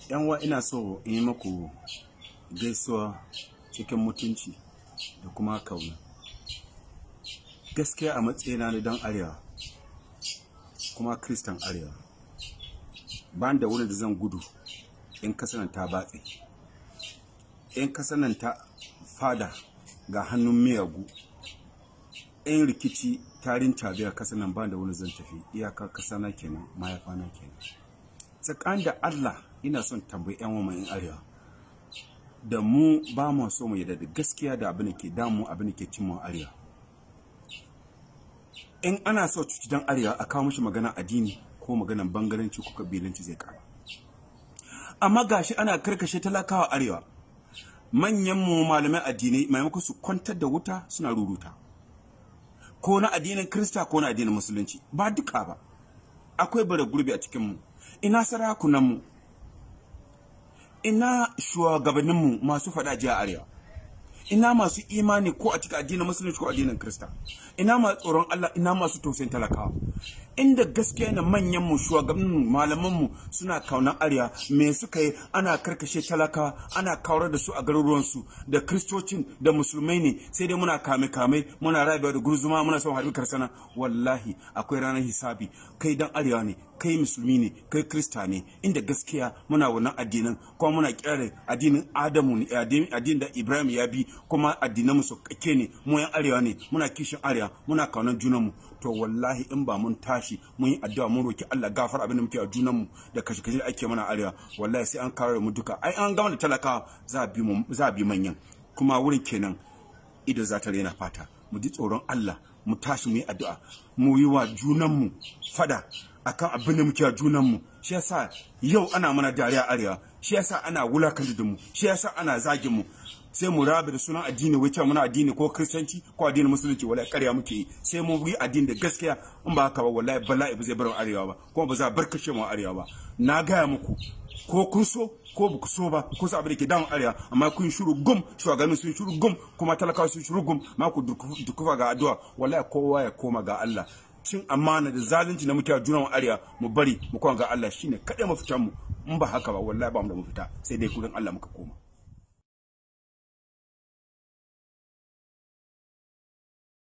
yanwa ina so in yi maku gaisuwa cikin mutunci da kuma kauna gaskiya a matsayina na dan arewa kuma kristan arewa ba da wani da zan gudu in kasanan ta batse in kasanan ta fada ga hannun miyagu in rikici tarin tabiya kasanan ba da wani zan tafi iyakar kasana kenan mayafana kenan tsakanin da allah ina son tambayi 'yan wama in arewa da mu ba mu so mu yadda da gaskiya da abin da ke damu abin da ke cin mu arewa in ana so cuci dan arewa a kawo mishi magana addini ko maganan bangaranci ko kabilanci zai kara amma gashi ana karkashe talakawa arewa manyan mu malamai addinai maimakon su kwantar da wuta suna ruruta ko na addinin krista ko na addinin musulunci ba duka ba akwai bare gurbi a cikin mu ina sarakunan mu ina shugabanninmu masu faɗa jiya arewa ina masu imani ko a cikin addinin musulunci ko addinin krista ina masu tsoron Allah ina masu tausayin talakawa inda gaskiya na manyan mu shugabannin malaman mu suna kaunan arewa me suka yi ana karkashe talakawa ana kawar da su a garuruwan su da kristocin da musulmai ne sai dai muna kame kame muna rabewa da gurzuma muna son harbi karsana wallahi akwai ranar hisabi kai dan arewa ne kai musulmi ne kai krista ne inda gaskiya muna wannan addinan kuma muna kira addinin adamu ne addinin da ibrahim ya bi kuma addinan mu su kake ne mu yan arewa ne muna kishin arewa muna kaunar junanmu to wallahi in ba mun tashi mun yi addu'a mun roki Allah gafar abin da muke a junanmu da kashe kashe da ake mana arewa wallahi sai an kawo mu duka ai an gama da talakawa za a bi mu za a bi manyan kuma wurin kenan ido za ta rena fata mu ji tsoron Allah mu tashi mu yi addu'a mu yi wa junanmu fada akan abin da muke a junanmu shi yasa yau ana mana dariya arewa shi yasa ana wulakanta da mu shi yasa ana zagin mu sai mu rabe da sunan addini wai cewa muna addini ko kristanci ko addinin musulunci wallahi ƙarya muke yi sai mu yi addini da gaskiya in ba haka ba wallahi bala'i ba zai bar arewa ba kuma ba za a barkashe mu arewa ba na gaya muku ko kun so ko ba ku so ba ko sa abin da ke damun arewa amma kun shiru gum shugabannin sun shiru gum kuma talakawa sun shiru gum ma ku dukufa ga addu'a wallahi kowa ya koma ga Allah cin amana da zalunci na muke a junan arewa mu bari mu koma ga Allah shine kaɗai mafitan mu in ba haka ba wallahi ba mu da mafita sai dai kudin Allah muka koma